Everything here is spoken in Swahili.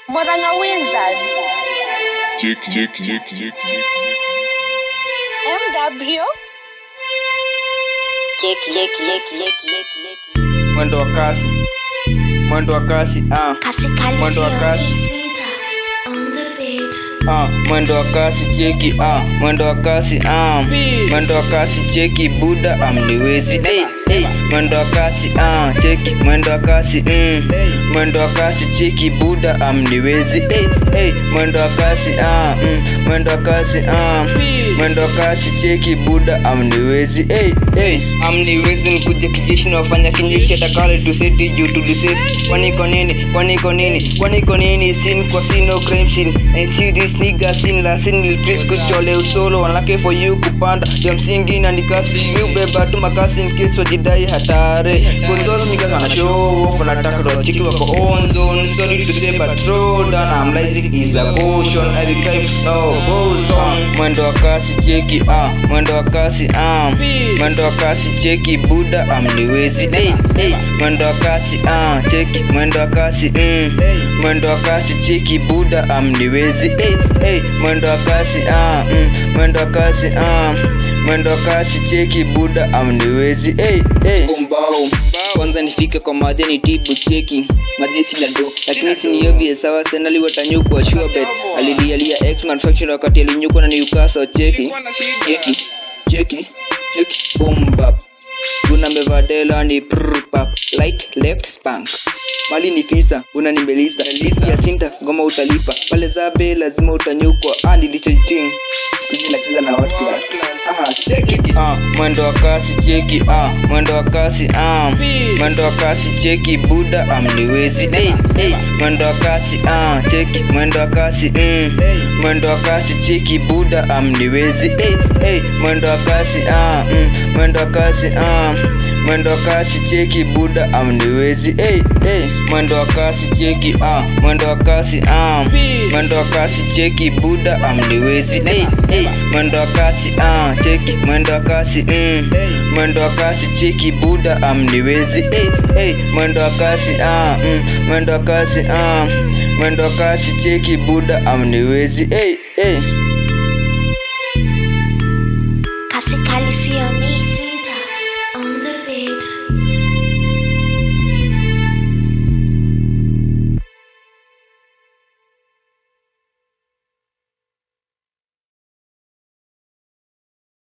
Moranga Wizards. Check, check, check, check, check. M. Gabriel. Check, check, check, check, check, check. mwendo wa kasi mwendo wa kasi ah. mwendo wa kasi ah. mwendo wa kasi cheki ah. mwendo wa kasi ah. mwendo wa kasi cheki buda amniwezi hey, hey. mwendo wa kasi ah. cheki mwendo wa kasi mm. mwendo wa kasi cheki buda amniwezi hey, hey. mwendo wa kasi ah. mm. mwendo wa kasi ah. mwendo wa kasi cheki buda amniwezi hey, hey. amniwezi mkuja kijeshi na wafanya kinjeshi atakale tuseti juu tuliseti kwani kwa nini kwani kwa nini kwani kwa nini sin kwa sin no crime sin and see this nigga sin la sin il frisco chole usolo wanlake for you kupanda ya msingi na nikasi mi ubeba tu makasi in case wajidai hatare gonzozo niggas wana show off wanataka wachiki wako on zone sorry to say but throw down I'm like is a caution every time no goes on mwendo wa kasi cheki ah mwendo wa kasi ah mwendo wa kasi cheki buda amniwezi hey, hey. mwendo wa kasi ah cheki mwendo wa kasi mm. mwendo wa kasi cheki buda amniwezi hey, hey. mwendo wa kasi ah mm. mwendo wa kasi ah mwendo wa kasi cheki buda amniwezi hey, hey. Kumbao. kwanza nifike kwa madheni tibu cheki mazisi la do lakini siniovie sawa senali watanyukwa sure bet alilialia x manufacturer wakati alinyukwa na newcastle cheki cheki cheki cheki bombap una mevadela ni prpap light left spank mali ni fisa una nimelisa list ya syntax ngoma utalipa pale zabe lazima utanyukwa ah nilichoiting sikuji nacheza na what class ah cheki ah mwendo wa kasi cheki ah mwendo wa kasi ah mwendo wa kasi cheki buda amniwezi hey, hey. mwendo wa kasi ah cheki mwendo wa kasi mm. mwendo wa kasi cheki buda amniwezi hey, hey. mwendo wa kasi ah mm. mwendo wa kasi ah mwendo wa kasi cheki buda amniwezi hey, hey. mwendo wa kasi cheki ah mwendo wa kasi ah mwendo wa kasi cheki buda amniwezi hey, hey. mwendo wa kasi ah cheki mwendo wa kasi mm. mwendo wa kasi cheki buda amniwezi hey, hey. mwendo wa kasi ah mm. mwendo wa kasi ah mwendo wa kasi cheki buda amniwezi hey, hey. Kasi kali sio mi. On the beat.